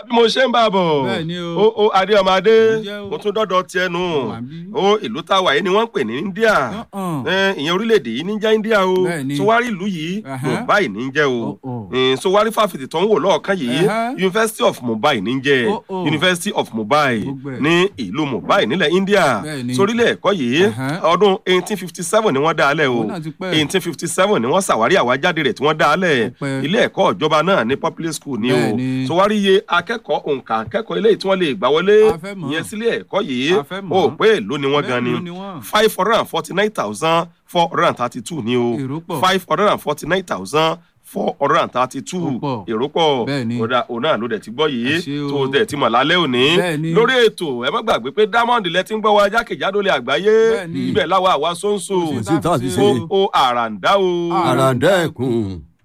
bí mo ṣe ń bá a bọ̀ Bẹ́ẹ̀ ni o. ó ó adéọmọdé Mo jẹ́ o. mo tún dọ́dọ̀ tiẹ̀ nù Mo wà bí. ó ìlú táwa yìí ni wọ́n ń pè ní India Uh-uh. Eh, ìyẹn orílẹ̀-èdè yìí ní jẹ́ India o Bẹ́ẹ̀ ni. sowari ìlú yìí Ẹ̀hẹ́. Mumbai ní jẹ́ o Oh-oh. Eh, sowari fáfitì tó ń wò lọ́ọ̀kan yìí Ẹ̀hẹ́. University of Mumbai ní jẹ́ Oh-oh. University of Mumbai Gbogbo ẹ̀. ní ìlú Mumbai nílẹ̀ India Bẹ́ẹ̀ ni. sórílẹ̀ ẹ̀kọ́ yìí Ẹ̀hẹ́. ọdún 1857 ni wọ́n dá a lẹ̀ o Òun náà ti pẹ́. 1857 ni wọ́n ṣàwárí àwájáde rẹ̀ tí wọ́n dá a lẹ̀ Ó pẹ́. ilé ẹ̀kọ́ ìjọba náà ní public school ni o Bẹ́ẹ̀ ni. sowari iye akẹ́kọ̀ọ́ òǹkà akẹ́kọ̀ọ́ eléyìí tí wọ́n lè gbà wọlé A fẹ́ mọ̀. ìyẹn sílé ẹ̀kọ́ yìí A fẹ́ ó mọ̀. pé èló ni wọ́n gan ni Mélòó ni wọ́n? five hundred and forty nine thousand four hundred and thirty two ni o Èrò pọ̀. five hundred and forty nine thousand four hundred and thirty two Ó pọ̀. èrò pọ̀ Bẹ́ẹ̀ ni. ọ̀dà òun náà ló dẹ̀ ti gbọ́ yìí Ẹ ṣé o. tó o dẹ̀ ti mọ̀ lálẹ́ òní Bẹ́ẹ̀ ni. lórí ètò ẹ má gbàgbé pé diamond lẹ ti ń gbọ́ wa jákèjádò lè àgbáyé Bẹ́ẹ̀ ni. ibẹ̀ láwa àwa sóńsó Kò sí tá a fi ṣe. ó ó àràǹdá o. Ah. àràǹdá ẹ̀kún